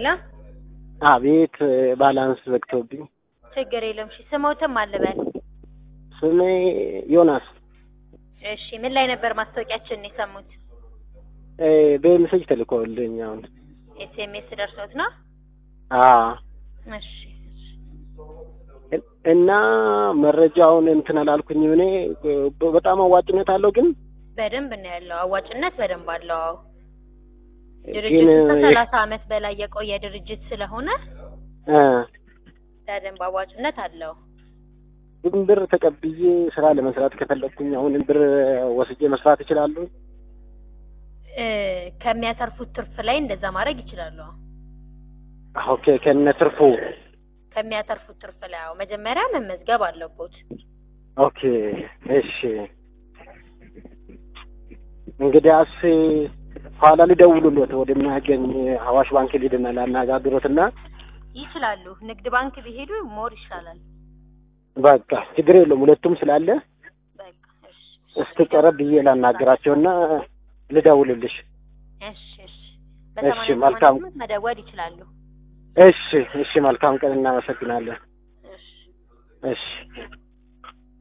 ሄሎ አቤት ባላንስ ዘግቶብኝ። ችግር የለውም። እሺ ስሞትም አልበል። ስሜ ዮናስ እሺ ምን ላይ ነበር ማስታወቂያችንን የሰሙት? እ በሜሴጅ ተልኮልኝ አሁን። ኤስኤምኤስ ደርሶት ነው? አዎ እሺ እሺ። እና መረጃውን እንትን አላልኩኝ እኔ በጣም አዋጭነት አለው ግን በደንብ ነው ያለው። አዋጭነት በደንብ አለው። አዎ ግን ድርጅቱ ከሰላሳ አመት በላይ የቆየ ድርጅት ስለሆነ እ በደንብ አዋጭነት አለው። ግን ብር ተቀብዬ ስራ ለመስራት ከፈለግኩኝ አሁን ብር ወስጄ መስራት እችላለሁ? እ ከሚያተርፉት ትርፍ ላይ እንደዛ ማድረግ ይችላሉ። ኦኬ ከነ ትርፉ ከሚያተርፉት ትርፍ ላይ አዎ፣ መጀመሪያ መመዝገብ አለቦት። ኦኬ እሺ። እንግዲያስ ኋላ ልደውሉለት ወደሚያገኝ አዋሽ ባንክ ሊድና ላናጋግሮትና ይችላሉ። ንግድ ባንክ ቢሄዱ ሞር ይሻላል። በቃ ችግር የለውም ሁለቱም ስላለ በቃ እሺ እስቲ ቀረብ ብዬ ላናገራቸውና ልደውልልሽ። እሺ እሺ። እሺ፣ በሰማንያ መልካም። ስምንት መደወል ይችላሉ። እሺ እሺ፣ መልካም ቀን እናመሰግናለን። እሺ እሺ